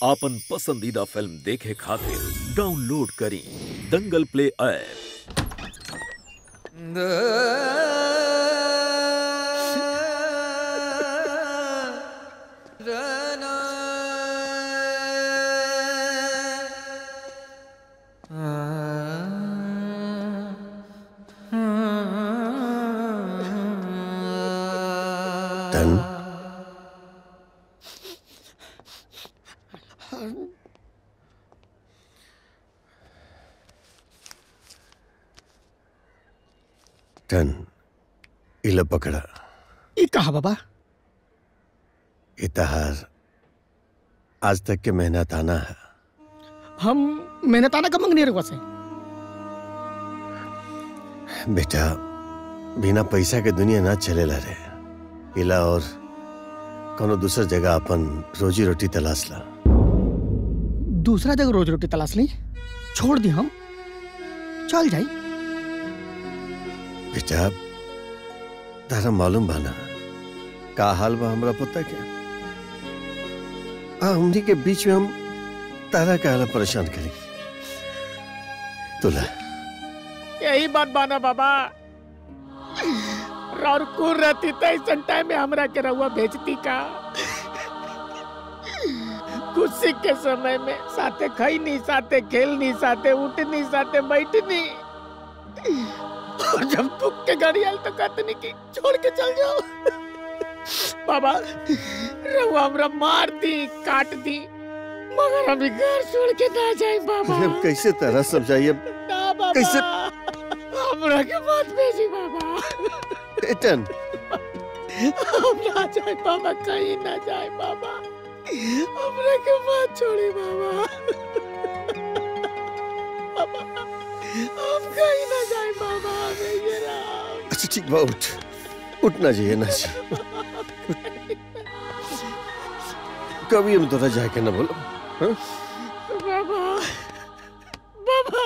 आपन पसंदीदा फिल्म देखे खातिर डाउनलोड करी दंगल प्ले ऐप धन धन इला पकड़ा ई कहा बाबा इतहार आज तक के मेहनत आना है हम मेहनताना का मंगनी रहुआ से बेटा बिना पैसा के दुनिया ना चलेला रे इला और कोनो दूसर जगह अपन रोजी रोटी तलाश ला दूसरा जगह रोज रोटी तलाश ली छोड़ दी हम चल जाई बेटा तारा मालूम बाना का हाल बा हमरा पता क्या आ हमनी के बीच में हम तारा का हाल परेशान करी तुला यही बात बाना बाबा और कुर रहती तो ऐसा टाइम में हमरा के रहुआ भेजती का खुशी के समय में साथे खाई नहीं साथे खेल नहीं साथे उठ नहीं साथे बैठ नहीं और जब दुख के गाड़ी आई तो कहते नहीं कि छोड़ के चल जाओ बाबा रहुआ हमरा मार दी काट दी मगर अभी घर छोड़ के ना जाए बाबा हम कैसे तरह समझाइए ना बाबा कैसे? हमरा के मत भेजी बाबा बेटन हम ना जाए बाबा कहीं ना जाए बाबा हमरा के मत छोड़ी बाबा बाबा हम कहीं ना जाए बाबा हमें ये राम अच्छा ठीक बा उठ उठना चाहिए ना चाहिए कभी हम तोरा जाके ना बोलो हाँ? बाबा बाबा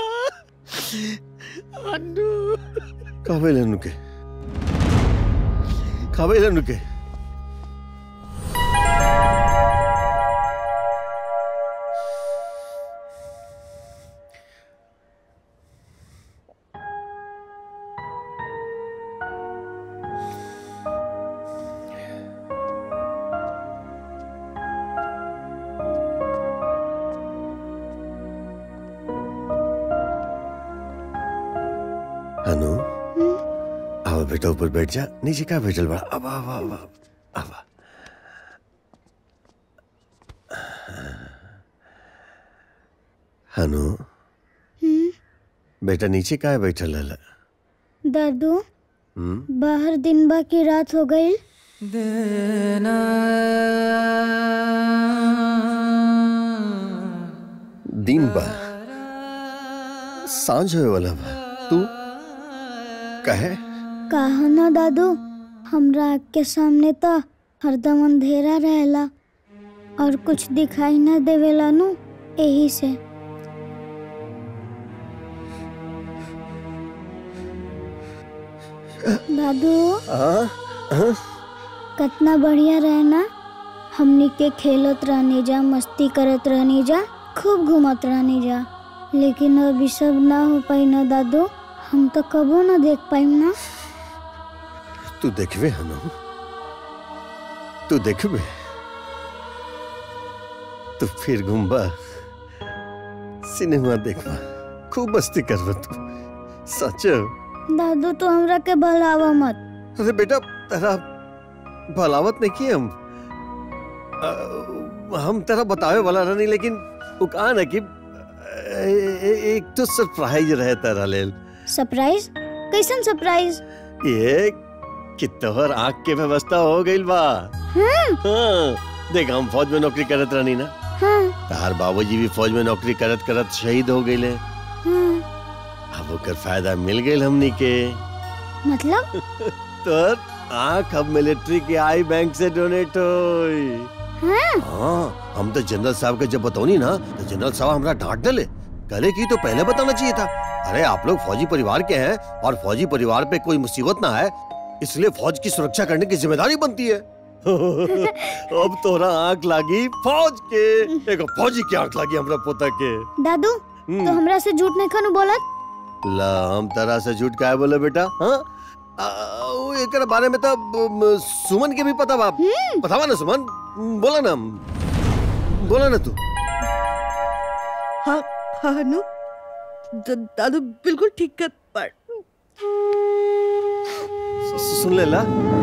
अन्नू कावे लेनु के कावे लेनु के अनु आओ बेटा ऊपर बैठ जा नीचे का बैठल बड़ा अब अब अब अब अब अनु बेटा नीचे का बैठल है दादू हम्म बाहर दिन बा की रात हो गई दिन बा सांझ होए वाला बा तू कहे कहा ना दादू हमरा आँख के सामने तो हरदम अंधेरा रहेला और कुछ दिखाई ना देवेला नु यही से दादू हाँ हाँ कितना बढ़िया रहे ना हमनी के खेलत रहनी जा मस्ती करत रहनी जा खूब घूमत रहनी जा लेकिन अब ई सब ना हो पाई ना दादू हम तो कबो ना देख पाइम ना तू देखबे हनु तू देखबे तू फिर घूमबा सिनेमा देखबा खूब मस्ती करबा तू सच दादू तो हमरा के भलावा मत अरे बेटा तेरा भलावत नहीं की हम अ, हम तेरा बतावे वाला रहनी लेकिन वो कहा ना कि ए- ए- एक तो सरप्राइज रहे तेरा लेल सरप्राइज कैसन सरप्राइज ये कि तोहर आँख के व्यवस्था हो गइल बा हाँ देख हम फौज में नौकरी करत रहनी ना हाँ तार बाबूजी भी फौज में नौकरी करत करत शहीद हो गइले हाँ अब ओकर फायदा मिल गइल हमनी के मतलब तोर आँख अब मिलिट्री के आई बैंक से डोनेट होई हाँ हाँ हम तो जनरल साहब के जब बतौनी ना तो जनरल साहब हमरा डांट डले कहले कि तो पहले बताना चाहिए था अरे आप लोग फौजी परिवार के हैं और फौजी परिवार पे कोई मुसीबत ना है इसलिए फौज की सुरक्षा करने की जिम्मेदारी बनती है अब तोरा आंख लागी फौज के एगो फौजी के आंख लागी हमरा पोता के दादू हम्म। तो हमरा से झूठ नहीं खानू बोलत ला हम तरह से झूठ काहे बोले बेटा हाँ आ, वो एकर बारे में तो म, सुमन के भी पता बा बतावा ना सुमन बोला ना बोला ना तू हाँ हाँ अनु द- दादू बिल्कुल ठीक कर पर सु- सुन ले ला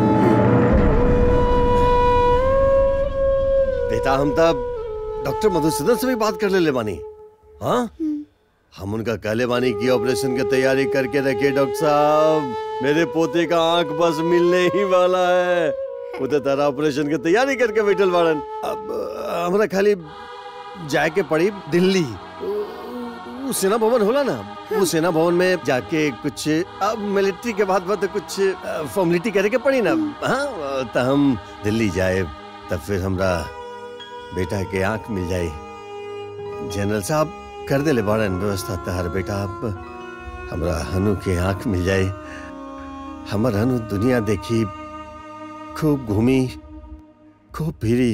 बेटा हम तब डॉक्टर मधुसूदन से भी बात कर ले ले बानी हाँ हम उनका कहले बानी की ऑपरेशन की तैयारी करके रखे डॉक्टर साहब मेरे पोते का आंख बस मिलने ही वाला है वो तो तारा ऑपरेशन की तैयारी करके बैठल बाड़न अब अ, हमरा खाली जाए के पड़ी दिल्ली वो सेना भवन होला ना वो सेना भवन में जाके कुछ अब मिलिट्री के बाद बाद कुछ फॉर्मेलिटी करे के पड़ी ना हाँ तो हम दिल्ली जाए तब फिर हमरा बेटा के आंख मिल जाए जनरल साहब कर दे ले बाड़न व्यवस्था तहर बेटा अब हमरा हनु के आंख मिल जाए हमर हनु दुनिया देखी खूब घूमी खूब फिरी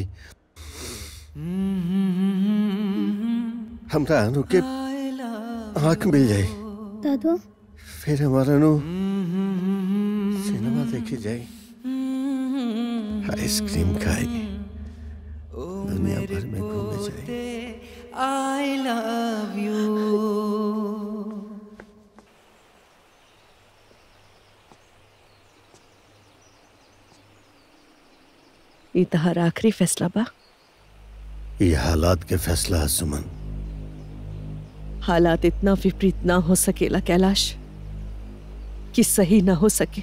हमरा हनु के आंख मिल जाए दादू फिर हमारा नु सिनेमा देखी जाए आइसक्रीम खाई दुनिया भर में घूमे जाए आई लव यू ई तहार आखिरी फैसला बा ये हालात के फैसला है सुमन हालात इतना विपरीत ना हो सकेला कैलाश कि सही ना हो सके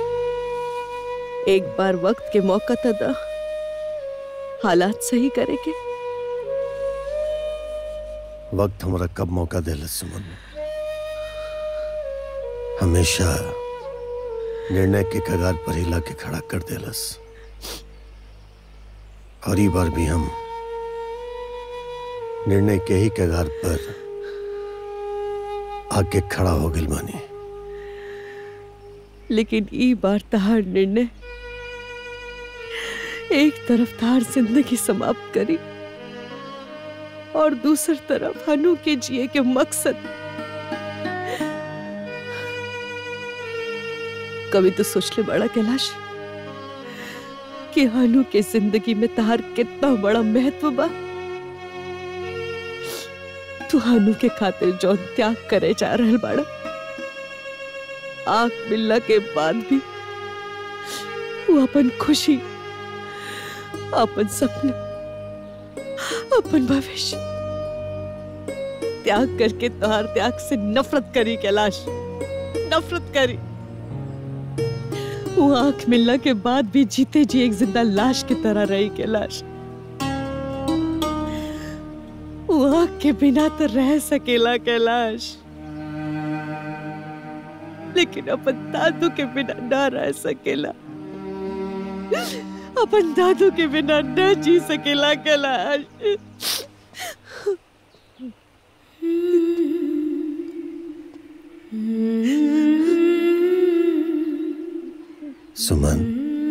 एक बार वक्त के मौका तो दा हालात सही करे के वक्त हमारा कब मौका देला सुमन हमेशा निर्णय के कगार पर हिला के खड़ा कर देलस और ई बार भी हम निर्णय के ही कगार पर आके खड़ा हो गइल बानी लेकिन ई बार तहार निर्णय एक तरफ तहार जिंदगी समाप्त करी और दूसरी तरफ हनु के जिए के मकसद कभी तो सोच ले बड़ा कैलाश कि हनु के जिंदगी में तहार कितना बड़ा महत्व बा तू हनु के खातिर जो त्याग करे जा रहल बाड़ा आंख मिलने के बाद भी वो अपन खुशी अपन सपने अपन भविष्य त्याग करके तुहार त्याग से नफरत करी कैलाश नफरत करी वो आंख मिलने के बाद भी जीते जी एक जिंदा लाश की तरह रही कैलाश वो आंख के बिना तो रह सकेला कैलाश लेकिन अपन दादू के बिना ना रह सकेला अपन दादू के बिना न जी सकेला कैलाश सुमन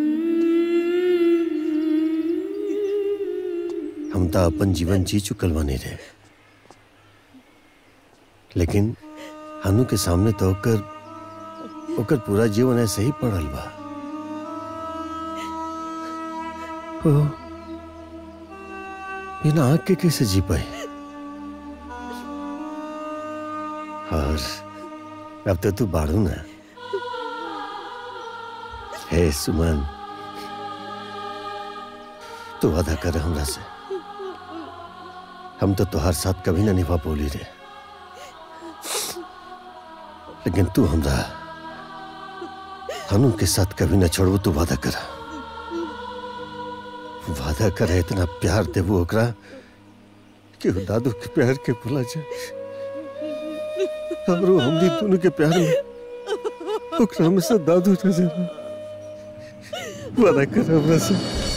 हम तो अपन जीवन जी चुकल बानी रे लेकिन हनु के सामने तो ओकर ओकर पूरा जीवन ऐसे ही पड़ल बा ओ बिना आंख के कैसे जी पाई और अब तो तू बाड़ू ना हे सुमन तू वादा कर हमरा से हम तो तुहार साथ कभी ना निभा बोली रे लेकिन तू हमरा हनु के साथ कभी ना छोड़बू तू वादा कर वादा कर इतना प्यार देबू ओकरा कि वो दादू के प्यार के भुला जाए हमरो हमनी दोनों के प्यार में ओकरा में से दादू नजर आए। वादा कर हमरा से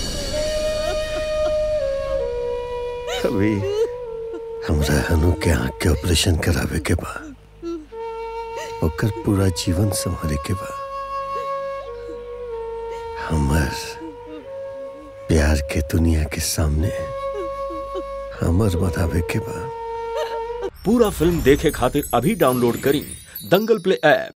अभी हमरा हनु के आंख के ऑपरेशन करावे के बा ओकर पूरा जीवन संभाले के बा हमर प्यार के दुनिया के सामने हमर बतावे के बा पूरा फिल्म देखे खातिर अभी डाउनलोड करी दंगल प्ले ऐप